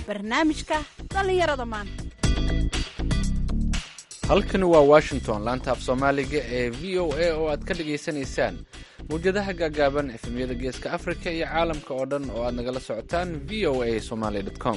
barnaamijka dhallinyarada maanta halkani waa washington laanta af soomaaliga ee v o a oo aad ka dhagaysanaysaan mawjadaha gaagaaban efemyada geeska afrika iyo caalamka oo dhan oo aad nagala socotaan v o a somaly com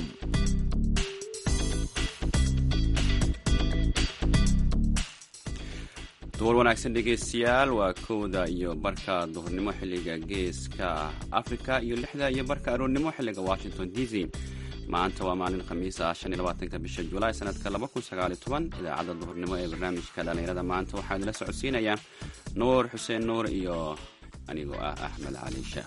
duhur wanaagsan dhegaystayaal waa kowda iyo barka duhurnimo xilliga geeska afrika iyo lixda iyo barka aroornimo xilliga washington d c maanta waa maalin khamiisa shan iyo labaatanka bisha julaay sanadka laba kun sagaaliyo toban idaacadda duhurnimo ee barnaamijka dhallinyarada maanta waxaa idinla socodsiinaya nuur xuseen nuur iyo anigoo ah axmed cali sheekh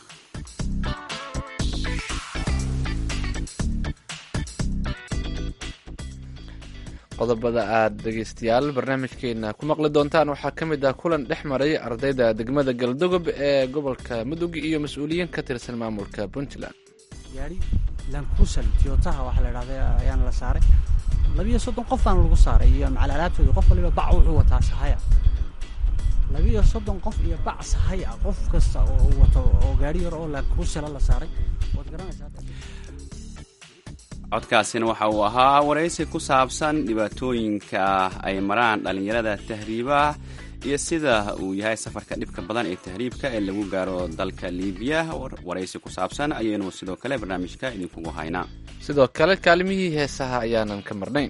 qodobada aad dhegaystayaal barnaamijkeena ku maqli doontaan waxaa ka mid ah kulan dhex maray ardayda degmada galdogob ee gobolka mudug iyo mas-uuliyiin ka tirsan maamulka puntland gaari lankusan tiotaha waxaa la idhahda ayaana la saaray labiyo soddon qof baana lagu saaray iyo macal alaabtooda qof waliba bac wuxuu wataa sahaya labiyo soddon qof iyo bac sahay ah qof kasta oo wato oo gaari yar oo lankusala la saaray waad garanaysaa codkaasina waxa uu ahaa waraysi ku saabsan dhibaatooyinka ay maraan dhallinyarada tahriibaha iyo sida uu yahay safarka dhibka badan ee tahriibka ee lagu gaaro dalka liibiya waraysi ku saabsan ayaynu sidoo kale barnaamijka idinkugu haynaa sidoo kale kaalimihii heesaha ayaanan ka marnayn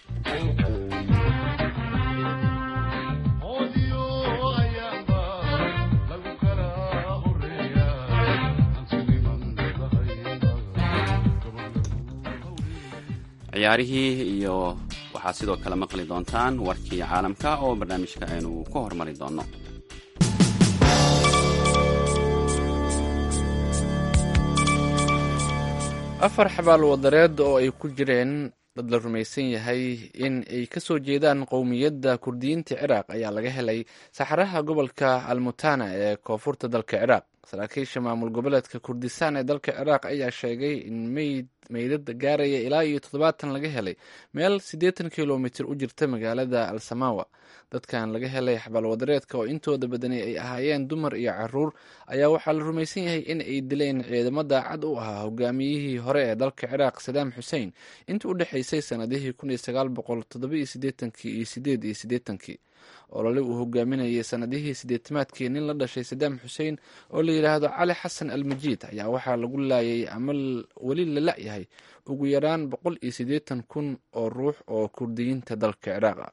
ciyaarihii iyo waxaad sidoo kale maqli doontaan warkii caalamka oo barnaamijka aynu ku hormari doonno afar xabaal wadareed oo ay ku jireen dad la rumaysan yahay in ay ka soo jeedaan qowmiyadda kurdiyiinta ciraaq ayaa laga helay saxaraha gobolka almutana ee koonfurta dalka ciraaq saraakiisha maamul goboleedka kurdistaan ee dalka ciraaq ayaa sheegay in meyd meydada gaaraya ilaa iyo toddobaatan laga helay meel siddeetan kilomitir u jirta magaalada alsamawa dadkan laga helay xabaalwadareedka oo intooda badani ay ahaayeen dumar iyo caruur ayaa waxaa la rumaysan yahay in ay dileen ciidamo daacad u ahaa hogaamiyihii hore ee dalka ciraaq sadaam xuseen intii u dhexaysay sanadihii kun iyo sagaal boqol toddobiyo siddeetankii iyo sideed iyo siddeetankii olole uu hogaaminayay sanadihii sideetamaadkii nin la dhashay sadaam xuseen oo la yidhaahdo cali xasan almajiid ayaa waxaa lagu laayay ama weli la la-yahay ugu yaraan boqol iyo siddeetan kun oo ruux oo kurdiyiinta dalka ciraaq ah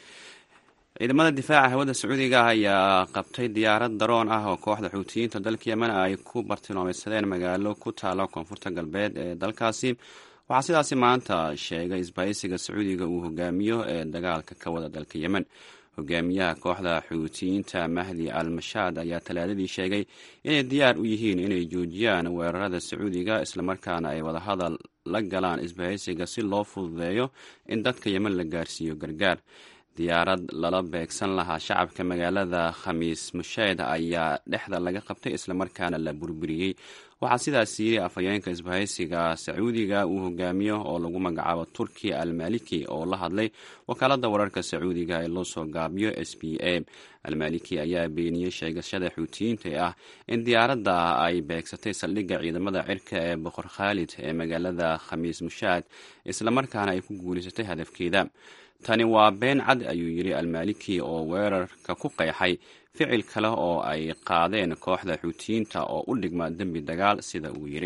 ciidamada difaaca hawada sacuudiga ah ayaa qabtay diyaarad daroon ah oo kooxda xuutiyiinta dalka yemen ay ku bartilmaameysadeen magaalo ku taala koonfurta galbeed ee dalkaasi waxaa sidaasi maanta sheegay isbahaysiga sacuudiga uu hogaamiyo ee dagaalka ka wada dalka yemen hogaamiyaha kooxda xuutiyiinta mahdi al mashaad ayaa talaadadii sheegay inay diyaar u yihiin inay joojiyaan weerarada sacuudiga islamarkaana ay wadahadal la galaan isbahaysiga si loo fududeeyo in dadka yemen la gaarsiiyo gargaar diyaarad lala beegsan lahaa shacabka magaalada khamiis musheed ayaa dhexda laga qabtay islamarkaana la burburiyey waxaa sidaas yiri afhayeenka isbahaysiga sacuudiga uu hogaamiyo oo lagu magacaabo turki almaliki oo la hadlay wakaalada wararka sacuudiga ee loo soo gaabiyo s b a almaliki ayaa beeniyey sheegashada xuutiyiinta ee ah in diyaaradda ay beegsatay saldhigga ciidamada cirka ee boqor khaalid ee magaalada khamiis mushaad islamarkaana ay ku guulaysatay hadafkeeda tani waa been cad ayuu yidhi almaliki oo weerarka ku qeexay ficil kale oo ay qaadeen kooxda xuutiyiinta oo u dhigma dembi dagaal sida uu yidhi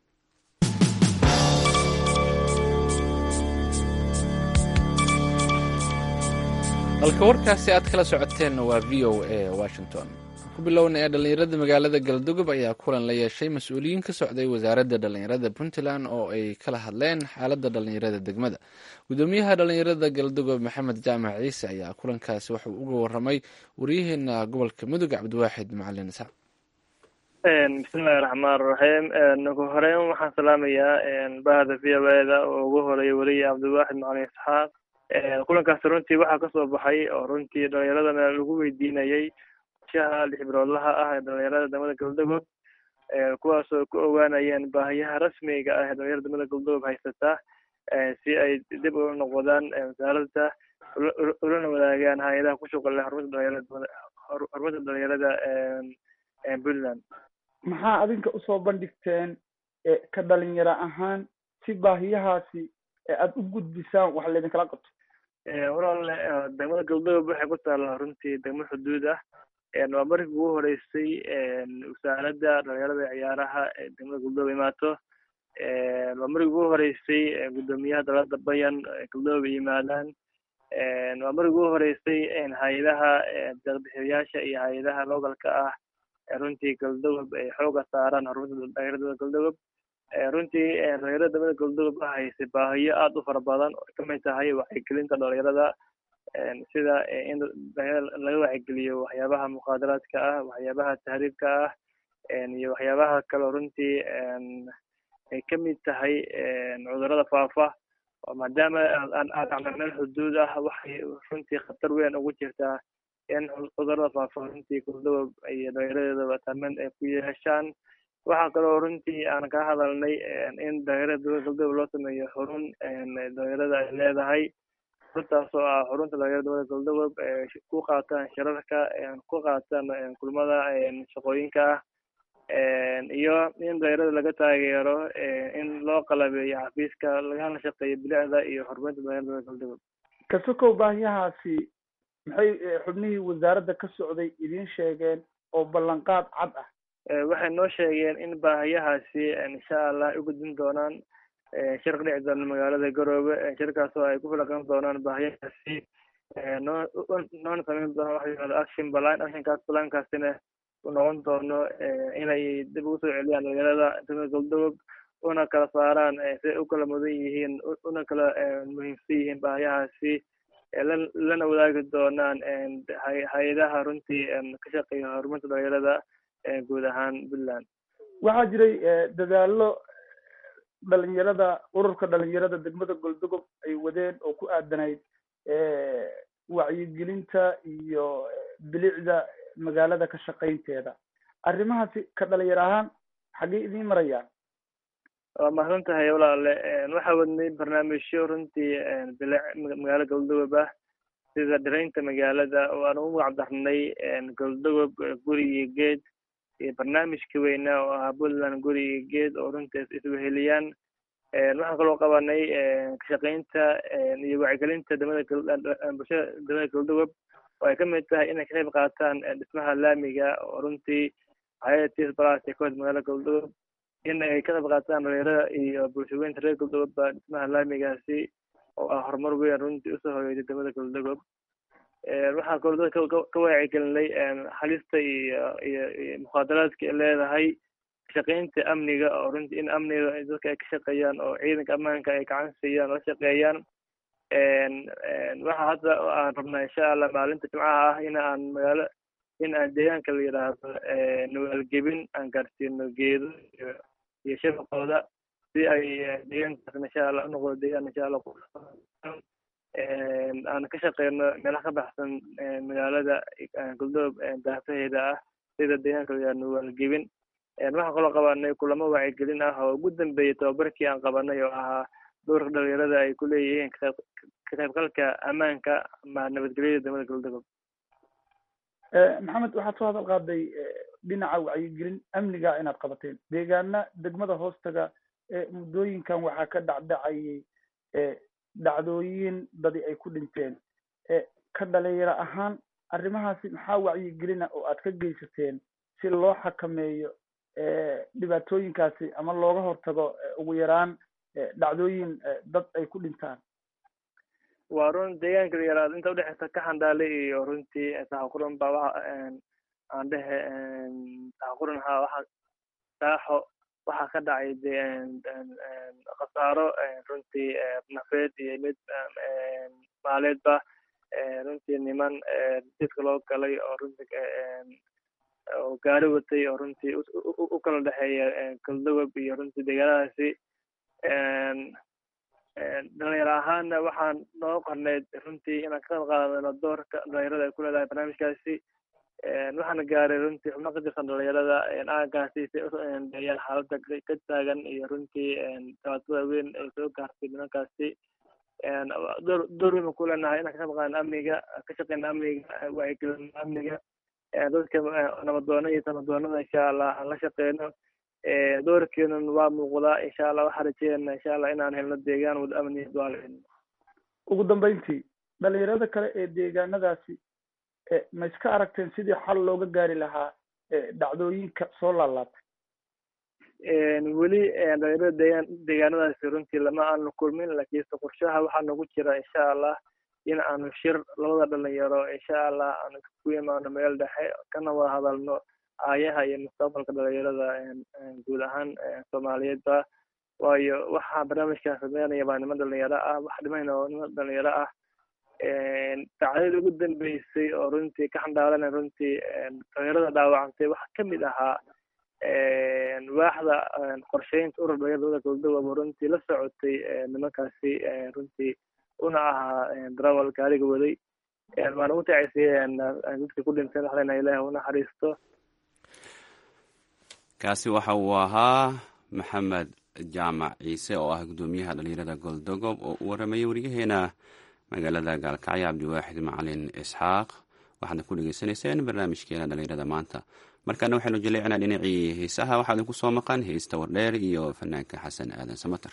halka warkaasi aad kala socoteen waa v o a washington ku bilowna ee dhallinyarada magaalada galdogob ayaa kulan la yeeshay mas-uuliyiin ka socday wasaaradda dhallinyarada puntland oo ay kala hadleen xaaladda dhallinyarada degmada gudoomiyaha dhallinyarada galdogob maxamed jaamac ciise ayaa kulankaasi waxauu uga waramay waryaheena gobolka mudug cabdiwaaxid macalin isxaaq bismillahi raxmaan raxiim ugu horeyn waxaan salaamayaa bahda v o eda oo ugu horeeya weliya cabdiwaaxid macalin isxaaq kulankaasi runtii waxaa kasoo baxay oo runtii dhalinyaradana lagu weydiinayay shaha lix biloodlaha ah ee dhalinyarada degmada galdogob kuwaasoo ku ogaanayeen baahiyaha rasmiga ah ee dhalinyarada degmada galdogob haysataa si ay dib ula noqdaan wasaaradda ulana wadaagaan hay-adaha ku shuqul leh horumarta dhalinyarada horumarta dhalinyarada puntland maxaa adinka usoo bandhigteen ka dhalinyaro ahaan si baahiyahaasi aada u gudbisaan wax laydinkala qabto walaal degmada galdogob waxay ku taallaa runtii degmo xuduud ah waa markii ugu horeysay wasaaradda dhalinyarada ciyaaraha ee degmada galdogob imaato waa markii ugu horeysay guddoomiyaha dalada bayan galdogob yimaadaan waa markii ugu horeysay hay-adaha deeqbixiyayaasha iyo hay-adaha localka ah runtii galdogob ay xooga saaraan horumarinta dhalinyarada galdogob runtii dhalinyarada degmada galdogob waxa haysay baahiyo aada u fara badan oo kamid tahay wacyigelinta dhalinyarada sida in laga wacyigeliyo waxyaabaha muqaadaraadka ah waxyaabaha tahriibka ah iyo waxyaabaha kaleo runtii ay kamid tahay cudurada faafa maadaama aan aadacno meel xuduud ah waxay runtii khatar weyn ugu jirtaa in cudurada faafa runtii galdogob iyo dhalinyaradeedaba taamen ay ku yeeshaan waxaa kaloo runtii aan ka hadalnay in dhalinyarada dowlada galdogob loo sameeyo xurun dhalinyarada ay leedahay xuruntaas oo ah xurunta dhalinyarada dowlada galdogob ku qaataan shirarka ku qaataan kulmada shaqooyinka ah iyo in dhalinyarada laga taageero in loo qalabeeyo xafiiska lagana shaqeeyo bilicda iyo horumarinta dhalinyarada dowlada galdogob kasokow baahiyahaasi maxay xubnihii wasaaradda ka socday idiin sheegeen oo ballanqaad cad ah waxay noo sheegeen in baahiyahaasi insha allah ay u gudbin doonaan shir ka dhici doona magaalada garoobe shirkaas oo ay ku filaqan doonaan baahiyahaasi noo noona sameyn doonaan waxa yihahda action balan actionkaas balankaasina u noqon doono inay dib ugu soo celiyaan dhalinyarada degmada galdogob una kala saaraan siday u kala mudan yihiin una kala muhiimsan yihiin baahiyahaasi lana wadaagi doonaan hay-adaha runtii ka shaqeeya horumarinta dhalinyarada guud ahaan puntland waxaa jiray dadaallo dhalinyarada ururka dhalinyarada degmada goldogob ay wadeen oo ku aadanayd wacyigelinta iyo bilicda magaalada ka shaqaynteeda arrimahaasi ka dhalinyar ahaan xaggey idiin marayaan waa mahadsan tahay walaale waxaa wadnay barnaamijyo runtii bilic magaalo galdogob ah sida dhiraynta magaalada oo aan ugu magac darnay galdogob guri iyo geed iyo barnaamijka weynaa oo ahaa puntland guri iyo geed oo runtii isweheliyaan waxaan kaloo qabanay kashaqaynta iyo wacyigelinta degmada bulshada degmada galdogob oo ay kamid tahay inay ka qayb qaataan dhismaha laamiga oo runtii hayada tis balas ee kahod magaalada galdogob in ay ka qayb qaataan dhalinyarada iyo bulshaweynta reer galdogoba dhismaha laamigaasi oo ah horumar weyn runtii usoo hoyeyday degmada galdogob waxaa kaloo dadka ka wacyigelinay halista iyo iyo iyo mukhaadaraadka ay leedahay shaqaynta amniga oo runtii in amniga dadka ay ka shaqeeyaan oo ciidanka ammaanka ay gacan siiyaan la shaqeeyaan waxa hadda aan rabnaa insha allah maalinta jimcaha ah in aan magaalo in aan deegaanka la yidhaahdo nawaalgebin aan gaarsiino geedo iyo iyo shabaqooda si ay deegaankaasna insha allah unoqdo deegaan insha allah aan ka shaqeyno meelaha ka baxsan magaalada galdob daafaheeda ah sida deegaanka la yidhahdo nawaalgebin waxaan kaloo qabanay kulamo wacyigelin ah oo ugu dambeeyay tababarkii aan qabanay oo ahaa doorka dhalinyarada ay ku leeyihiin ka qaybgalka ammaanka ama nabadgelyada degmada galdogob maxamed waxaad soo hadal qaaday dhinaca wacyigelin amniga inaad qabateen deegaana degmada hoostaga muddooyinkan waxaa ka dhacdhacayay dhacdooyin dadi ay ku dhinteen ka dhalinyaro ahaan arrimahaasi maxaa wacyigelina oo aad ka geysateen si loo xakameeyo dhibaatooyinkaasi ama looga hortago ugu yaraan dhacdooyin dad ay ku dhintaan waa run deegaanka la yaraado inta udhexeysa ka xandaale iyo runtii saxaquran ba waxa aan dhehe saxaquran ha waxa saaxo waxaa ka dhacay de khasaaro runtii nafeed iyo mid maaleedba runtii niman jidka loo galay oo runtii oo gaari watay oo runtii u kala dhexeeya galdogob iyo runtii deegaanadaasi dhalinyaro ahaana waxaan noo qorneyd runtii inaan ka qayb qaadano doorka dhalinyarada ay ku leedahay barnaamijkaasi waxaana gaaray runtii xubno ka tirsan dhalinyarada aagaasi say udeeyaan xaaladda ka taagan iyo runtii dhibaatada weyn ay soo gaartay nimankaasi door door weyn ku leenahay inaan ka qayb qaadano amniga ka shaqeyna amniga wacyigelino amniga dadka nabadoona iyo sanadoonada insha allah aan la shaqeyno doorkeenun waa muuqdaa insha allah waxaan rajeynaa insha allah inaan helno deegaan wada amniya duaalin ugu dambeyntii dhalinyarada kale ee deegaanadaasi ma iska aragteen sidii xal looga gaari lahaa dhacdooyinka soo laalaatay weli dhalinyarada deegaan deegaanadaasi runtii lama aanu kulmin laakiinse qorshaha waxaa nagu jira insha allah in aanu shir labada dhalinyaro insha allah aanu isku imaano meel dhexe kana wada hadalno aayaha iyo mustaqbalka dhalinyarada guud ahaan soomaaliyeedba waayo waxaa barnaamijkan sameynaya baa niman dhalinyaro ah wax dhimayna oo niman dhalinyaro ah dacdadii ugu dambeysay oo runtii ka xandhaalana runtii dhalinyarada dhaawacantay waxaa kamid ahaa waaxda qorsheynta urur dhalinyarada goboldogoba runtii la socotay nimankaasi runtii una ahaa darawal gaariga waday waan ugu tacaysay dadkii ku dhinteen wax leenahay ilaah u naxariisto kaasi waxa uu ahaa maxamed jaamac ciise oo ah guddoomiyaha dhalinyarada goldogob oo u waramayay wariyaheena magaalada gaalkacyo cabdiwaaxid macalin isxaaq waxaadna ku dhegeysanayseen barnaamijkeena dhalinyarada maanta markaana waxaynu jaleecinaa dhinacii heesaha waxaa idinku soo maqan heesta wardheer iyo fanaanka xasan aadan samater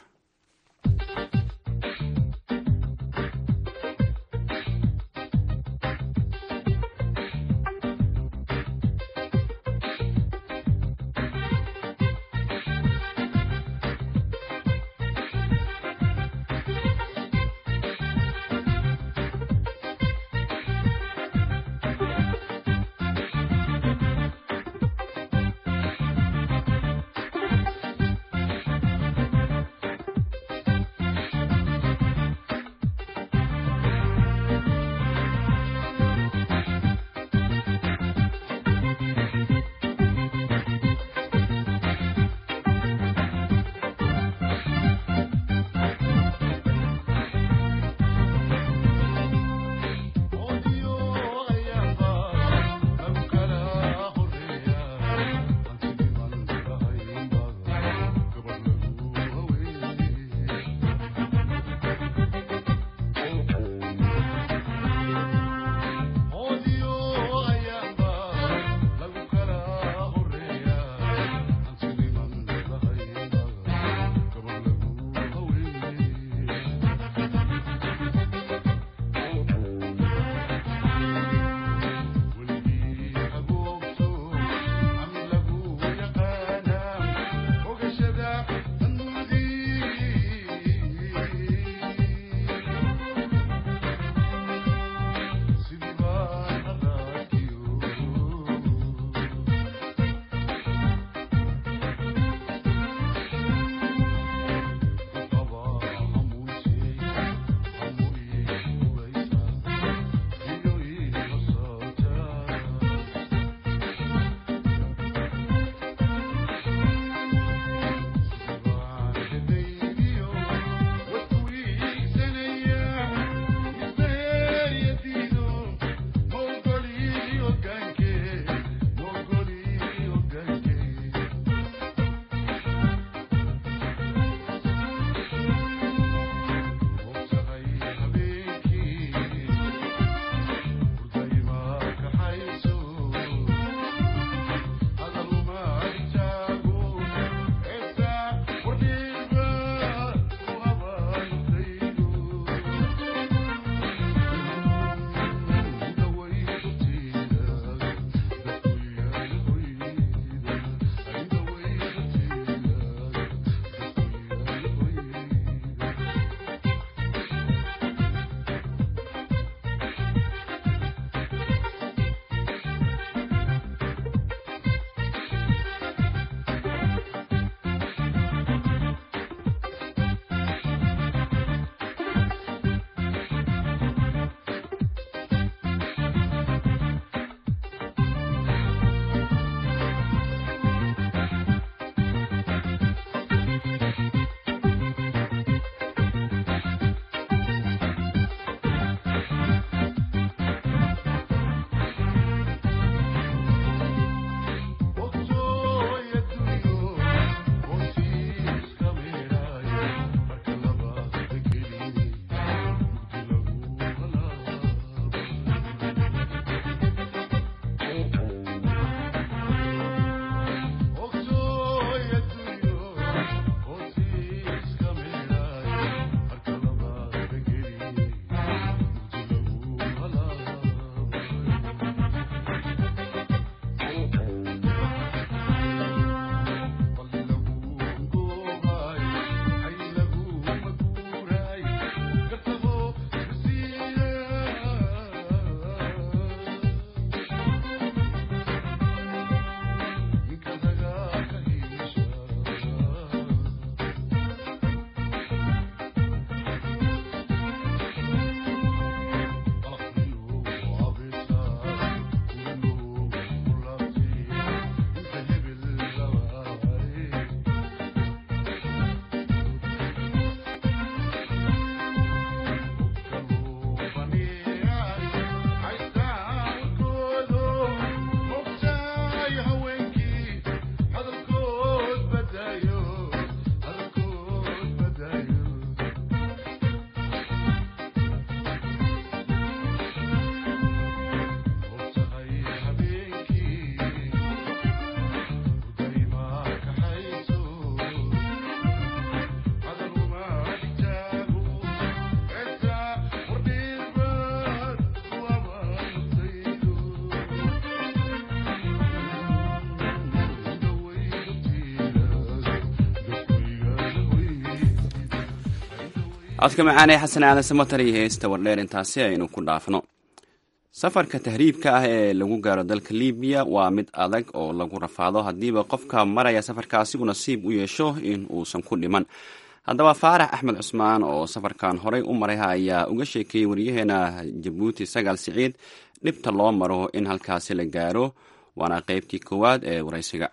codka macaanee xasan aadan samatar iyo heesta wardheer intaasi aynu ku dhaafno safarka tahriibka ah ee lagu gaaro dalka libiya waa mid adag oo lagu rafaado haddiiba qofka maraya safarkaasi uu nasiib u yeesho in uusan ku dhiman haddaba faarax axmed cusmaan oo safarkan horey u maray ayaa uga sheekeeyey wariyaheena jabuuti sagaal siciid dhibta loo maro in halkaasi la gaaro waana qeybtii koowaad ee waraysiga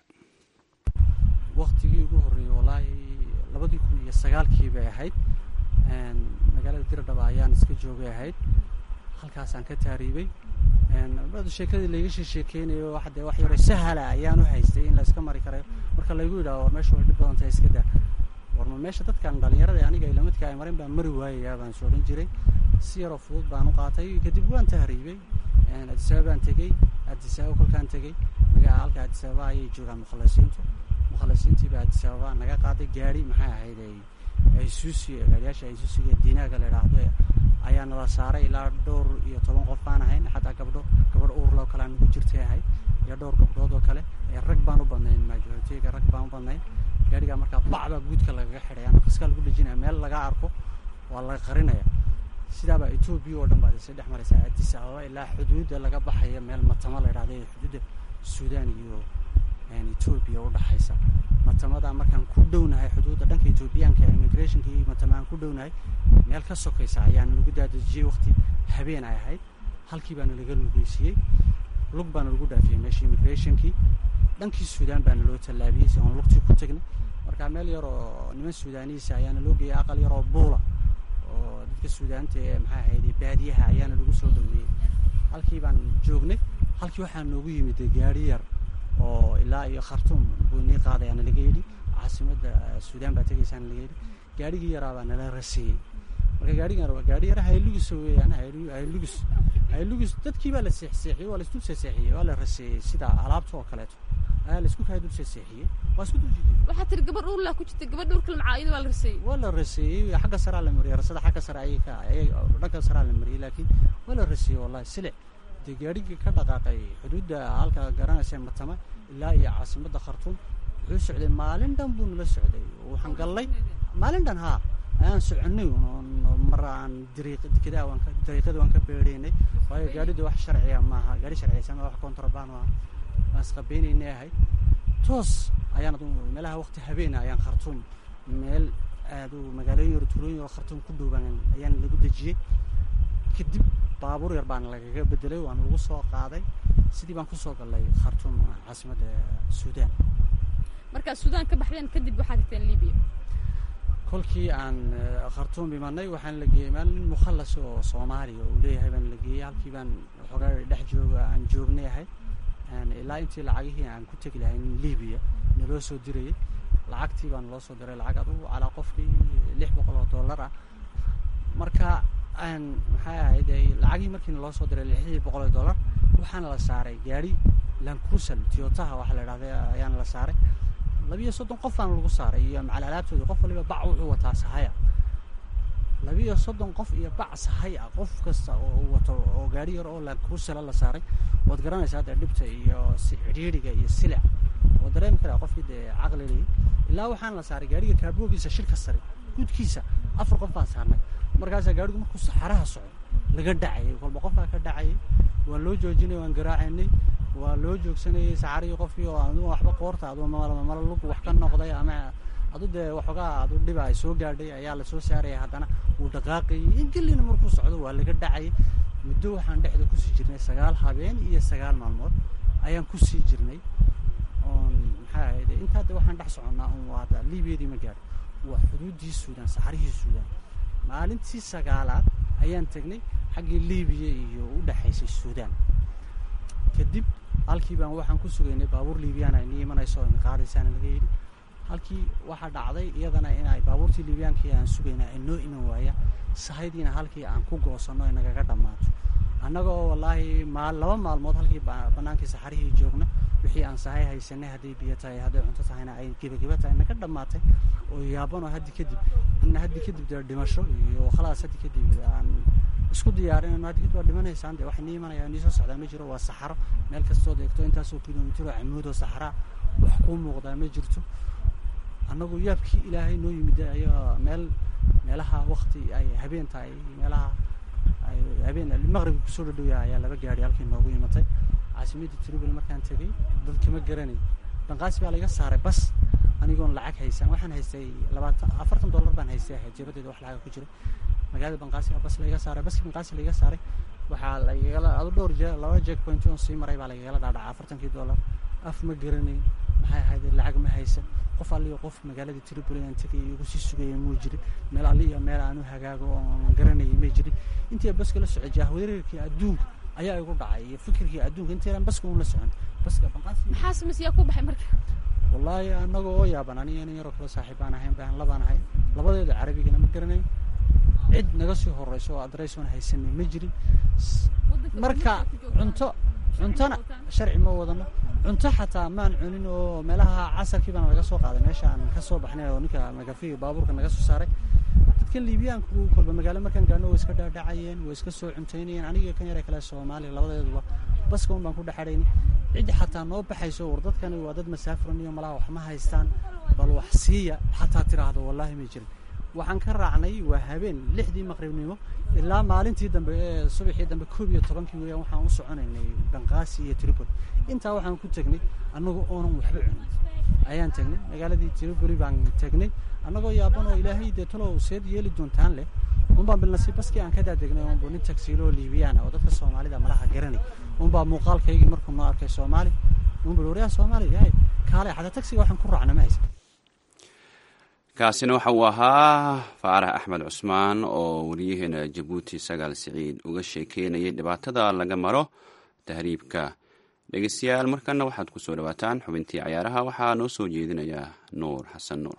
waktigii ugu horreeyey walaahi labadii kun iyo sagaalkii bay ahayd magaalada diradhaba ayaan iska joogay ahayd halkaasaan ka taariibay bada sheekadii layga sheekeynayo hadee wax yaro sahala ayaan u haystay in la iska mari karayo marka laygu yidhaho war meesha way dhib badan tahay iska daa warma meesha dadkan dhalinyarada aniga ilamadka ay marin baan mari waayayaa baan soo odhan jiray si yaroo fudud baan u qaatay kadib waan tahriibay adisababa baan tegey adisababa kolkaan tegey magaa halka adisababa ayay joogaan mukhalasiintu mukhalasiintiiba adisababa naga qaaday gaari maxay ahayd aysuusi gaariyaasha aysuusiga diinaaga la idhaahdo ayaa nala saaray ilaa dhowr iyo toban qof baan ahayn xataa gabdho gabadh uurloo kale aan ugu jirtay ahayd iyo dhowr gabdhood oo kale rag baan u badnayn majoritiga rag baan u badnayn gaarigaa markaa bacbaa guudka lagaga xidhay ama kaskaa lagu dhejinaya meel laga arko waa laga qarinaya sidaabaa etoobiya oo dhan baad isa dhex maraysaa addis ababa ilaa xuduudda laga baxaya meel matamo la idhahda ee xuduudda suudaan iyo etoobiya u dhaxaysa matamadaa markaan ku dhownahay xuduudda dhanka etoobiyaanka immigrationka iyo matama aan ku dhownahay meel ka sokaysa ayaana lagu daadejiyey waqti habeen ay ahayd halkii baana laga lugeysiiyey lug baana lagu dhaafiyey meesha immigrationkii dhankii suudaan baana loo tallaabiyey si aan lugtii ku tagnay marka meel yar oo niman suudaaniisa ayaana loo geeyay aqal yar oo buula oo dadka suudaanta ee maxaa ahayd baadiyaha ayaana lagu soo dhaweeyey halkii baan joognay halkii waxaa noogu yimid gaari yar oo ilaa iyo khartuum buu nii qaadayaana laga yidhi caasimadda suudaan baa tegaysaana laga yidhi gaarigii yaraa baa nala raseeyey marka gaarigan gaari yara haylugus weeyaan haylugus haylugus dadkii baa la seexseexiyey waa la isdul seexseexiyey waa la raseeyey sida alaabta oo kaleeto ayaa la isku kaya dul seexseexiyey waa isku dul jiday waxaa tiri gabadh uurlaa ku jirta gabadh uurkala macaa iyada waa la raseeyey waa la raseeyey xagga saraa la mariyey rasada xagga sare ayay ka ayay dhanka saraa la mariyey laakiin waa la raseeyey wallahi silic dee gaarigii ka dhaqaaqay xuduudda halka garanaysa matama ilaa iyo caasimadda khartuum wuxuu socday maalin dhan buu nala socday waxaan gallay maalin dhan haa ayaan soconay mar aan dariiqada waan ka dariiqada waan ka beedhaynay waayo gaaridu wax sharciya maaha gaari sharciyaysan wax kontrabaan maaha waan isqabeynaynay ahayd toos ayaan meelaha waqti habeena ayaan khartuum meel aad u magaalooyin yar tuulooyin yar khartuum ku dhowbaan ayaan lagu dejiyey kadib baabuur yar baana lagaga bedelay waana lagu soo qaaday sidii baan kusoo gallay khartuum caasimadda suudaan markaad suudaan ka baxdeen kadib waxaad tagteen libiya kolkii aan khartuum imanay waxaan la geeyey meel nin mukhallas oo soomaaliya uu leeyahay baan la geeyey halkii baan xoogaa dhex jooga aan joognay ahayd ilaa intii lacagihii aan ku tegi lahay libiya naloo soo dirayay lacagtii baa naloo soo diray lacag adugu calaa qofkii lix boqol oo dollar ah marka aan maxay ahayd lacagihii markii naloo soo diray lixdii boqol oo dollar waxaana la saaray gaari lancruisal tiotaha waxa la idhahda ayaana la saaray labiyo soddon qof baana lagu saaray iyo macal alaabtooda qof waliba bac wuxuu wataa sahaya labiyo soddon qof iyo bac sahay ah qof kasta oo uu wato oo gaari yar oo lancruisala la saaray waad garanaysaa hadda dhibta iyo cidhiidhiga iyo silic oo dareemi karaa qofkii dee caqli leeyi ilaa waxaana la saaray gaariga kaaboogiisa shirka sare gudkiisa afar qof baan saarnay markaasaa gaarigu markuu saxaraha socdo laga dhacayay kolba qof baa ka dhacayay waa loo joojinay waan garaacaynay waa loo joogsanayay saxarihii qofkii oo adu waxba qoorta adu mala lug wax ka noqday ama adu dee waxoogaa adu dhiba ay soo gaadhay ayaa lasoo saaraya haddana wuu dhaqaaqayay ingelina markuu socdo waa laga dhacayay muddo waxaan dhexda kusii jirnay sagaal habeen iyo sagaal maalmood ayaan kusii jirnay oon maxaa ahayd intaa de waxaan dhex soconnaa un waada liibiyadii ma gaadho waa xuduuddii suudaan saxarihii suudaan maalintii sagaalaad ayaan tegnay xaggii liibiya iyo u dhexaysay suudaan kadib halkii baan waxaan ku sugaynay baabuur liibiyaan ay nii imanayso o qaadaysaana laga yidhi halkii waxaa dhacday iyadana in ay baabuurtii liibiyaankii aan sugayna ay noo iman waayaan sahaydiina halkii aan ku goosanno ay nagaga dhammaato annaga oo wallaahi maal laba maalmood halkii bannaankii saxarihii joogna wixii aan sahay haysanay hadday biyo tahay hadday cunto tahayna ay gebageba tahay naga dhammaatay oo yaabanoo haddi kadib ina haddi kadib dee dhimasho iyo khalaas haddi kadib aan isku diyaarinayno haddi kadib waa dhimanaysaan dee waxay nii imanayaan nii soo socdaa ma jiro waa saxaro meel kastood eegto intaasoo kilomitr oo camuud oo saxaraa wax kuu muuqdaa ma jirto annagu yaabkii ilaahay noo yimid ayaa meel meelaha wakti ay habeen tahay meelaha ay habeen maqribka kusoo dhadhowya ayaa laba gaari halkii noogu imatay caasimadda tribal markaan tegey dadkama garanay banqaasi baa laiga saaray bas anigoon lacag haysan waxaan haystay labaatan afartan dollar baan haystay ahayd jeebadeeda wax lacaga ku jira magaalada banqaasi baa bas laiga saaray baskii banqaasi laiga saaray waxaa laigala adu dhowr jee laba jeeg point on sii maray baa laigala dhaadhaca afartankii dollar af ma garanayn maxay ahayd lacag ma haysan qof alliyo qof magaaladii tripoli aan tegay igu sii sugaya muu jirin meel alliyo meel aanu hagaago oon garanayay may jirin intii baska la socday jahwareerkii adduunka ayaa igu dhacay iyo fikirkii adduunka intaydaan baska un la socon baska banqaasi maxaa sameysiyaa ku baxay marka wallaahi anaga oo yaaban aniga nin yaroo kale saaxiib baan ahayn baan labaan ahay labadeeda carabigana ma garanayn cid naga sii horeyso oo adress oon haysanay ma jirin marka cunto cuntona sharci ma wadano cunto xataa maan cunin oo meelaha casarkii baana laga soo qaaday meesha aan ka soo baxnay oo ninka magafiga baabuurka naga soo saaray dadkan liibiyaanku kolba magaalo markaan gaano way iska dhaadhacayeen way iska soo cuntaynayeen aniga kan yare kale soomaaliya labadeeduba baska un baan ku dhexadhayni ciddi xataa noo baxayso war dadkani waa dad masaafiran iyo malaha wax ma haystaan bal wax siiya xataa tiraahdo wallaahi may jirin waxaan ka raacnay waa habeen lixdii maqribnimo ilaa maalintii dambe ee subaxii dambe koob iyo tobankii weeyaan waxaan u soconaynay banqaasi iyo tripoli intaa waxaan ku tegnay annagu oonan waxba cunin ayaan tegnay magaaladii tripoli baan tegnay annagoo yaaban oo ilaahay dee talow seed yeeli doontaan leh unbaan bilnasiib baskii aan ka daadegnay unbu nin tagsiilo oo liibiyaan oo dadka soomaalida malaha garanay unbaa muuqaalkaygii markuu noo arkay soomaali unbu waryaa soomaali yahay kaale xataa tagsiga waxaan ku raacna ma haysa kaasina waxa uu ahaa faarax axmed cusmaan oo wariyaheena jabuuti sagaal siciid uga sheekeynayay dhibaatada laga maro tahriibka dhegeystayaal markana waxaad ku soo dhawaataan xubintii cayaaraha waxaa noo soo jeedinaya nuur xasan nuur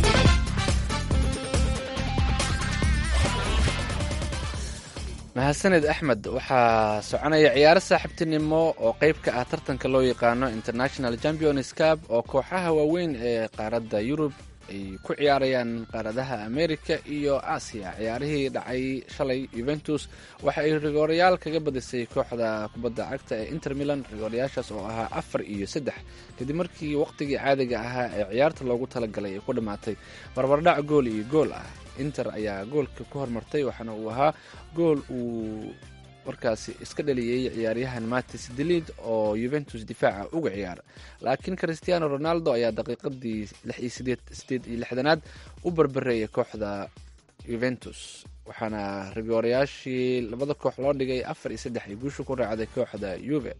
mahadsaned axmed waxaa soconaya ciyaaro saaxiibtinimo oo qeyb ka ah tartanka loo yaqaano international champions cup oo kooxaha waaweyn ee qaaradda yurub ay ku ciyaarayaan qaaradaha america iyo aasiya ciyaarihii dhacay shalay yuventus waxa ay rigoorayaal kaga badisay kooxda kubadda cagta ee inter milan rigoorayaashaas oo ahaa afar iyo saddex kadib markii waqtigii caadiga ahaa ee ciyaarta loogu talagalay ay ku dhammaatay barbardhac gool iyo gool ah inter ayaa goolka ku hormartay waxaana uu ahaa gool uu markaasi iska dhaliyey ciyaaryahan matis delid oo yuventus difaaca uga ciyaara laakiin christiano ronaldo ayaa daqiiqadii sideed iyo lixdanaad u barbareeyay kooxda yuventus waxaana rigoorayaashii labada koox loo dhigay afar iyo saddex ay guusha ku raacday kooxda yuve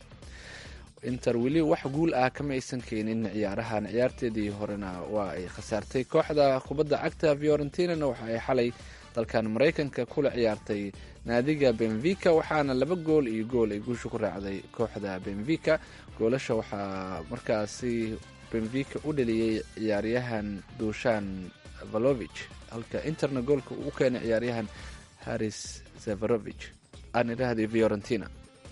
inter weli wax guul ah kama aysan keenin ciyaarahan ciyaarteedii horena waa ay khasaartay kooxda kubadda cagta fiorentinana waxa ay xalay dalkan maraykanka kula ciyaartay naadiga benvica waxaana laba gool iyo gool ay guusha ku raacday kooxda benvica goolasha waxaa markaasi benvica u dhaliyey ciyaaryahan duushan valovich halka interna goolka uu u keenay ciyaaryahan haris zafarovich aan idhaahday fiorentina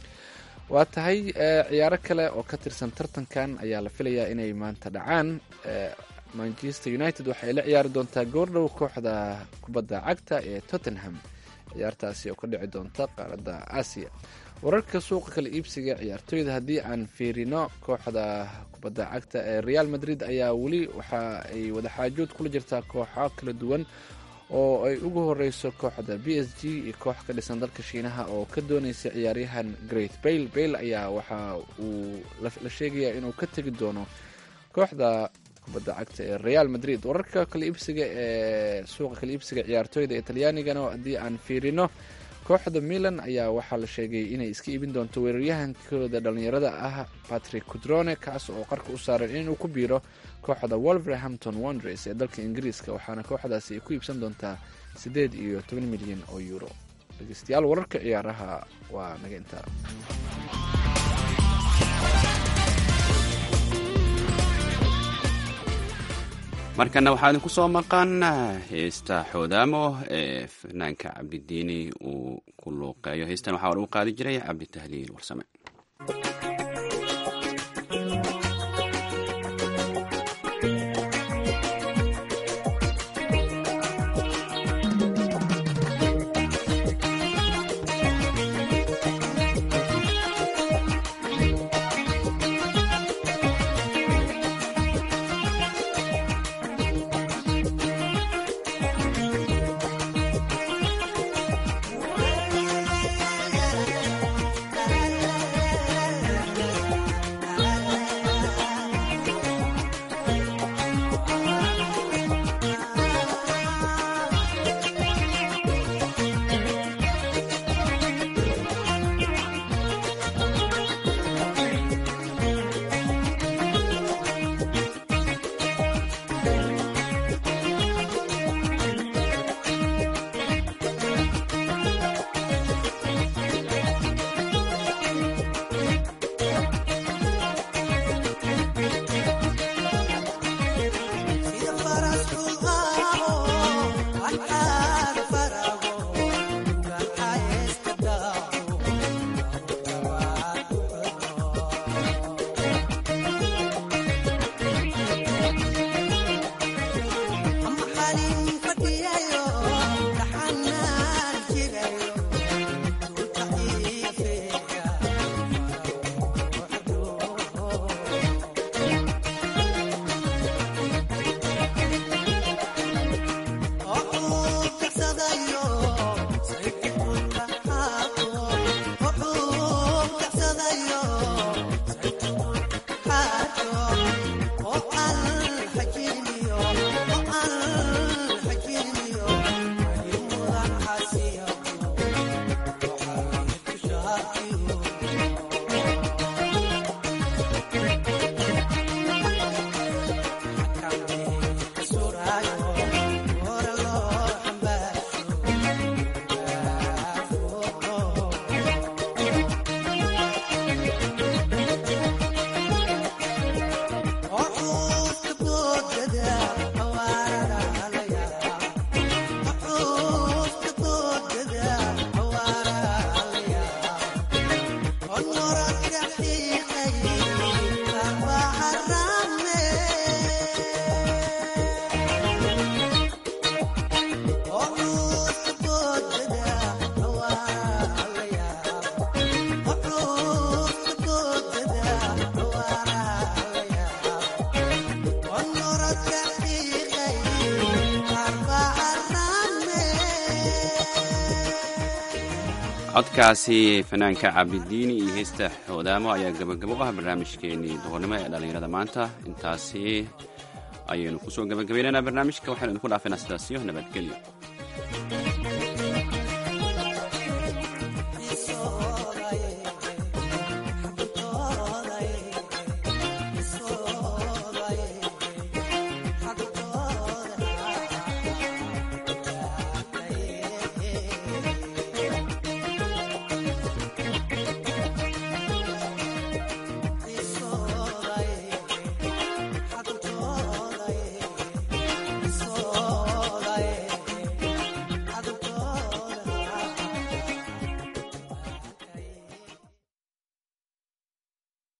waa tahay ciyaaro kale oo ka tirsan tartankan ayaa la filayaa inay maanta dhacaan manchester united waxay la ciyaari doontaa goordhow kooxda kubadda cagta ee tottenham ciyaartaasi oo ka dhici doonta qaaradda aasiya wararka suuqa kala iibsiga ciyaartooyda haddii aan fiirino kooxda kubadda cagta ee real madrid ayaa weli waxa ay wadaxaajood kula jirtaa kooxo kala duwan oo ay ugu horeyso kooxda b s g iyo koox ka dhisan dalka shiinaha oo ka dooneysa ciyaaryahan great bayle bayle ayaa waxa uu la sheegayaa inuu ka tegi doono kooxda kubadda cagta ee real madrid wararka kala iibsiga ee suuqa kala iibsiga ciyaartooyda italyaanigana haddii aan fiirino kooxda milan ayaa waxaa la sheegay inay iska iibin doonto weeraryahankooda dhalinyarada ah patrick cudrone kaas oo qarka u saaran inuu ku biiro kooxda wolverhampton wondres ee dalka ingiriiska waxaana kooxdaasi ay ku iibsan doontaa siddeed iyo toban milyan oo euro dhegeystayaal wararka ciyaaraha waa naga intaa markana waxaa idinku soo maqan heesta xoodaamo ee fanaanka cabdidiini uu ku luuqeeyo heestan waxaa lagu qaadi jiray cabditahliil warsame codkaasi fanaanka cabdidiini iyo heesta hoodaamo ayaa gabagabo u ah barnaamijkeenii duhurnimo ee dhallinyarada maanta intaasi ayaynu kusoo gabagabaynaynaa barnaamijka waxaynu idinku dhaafaynaa sidaasiyo nabadgelyo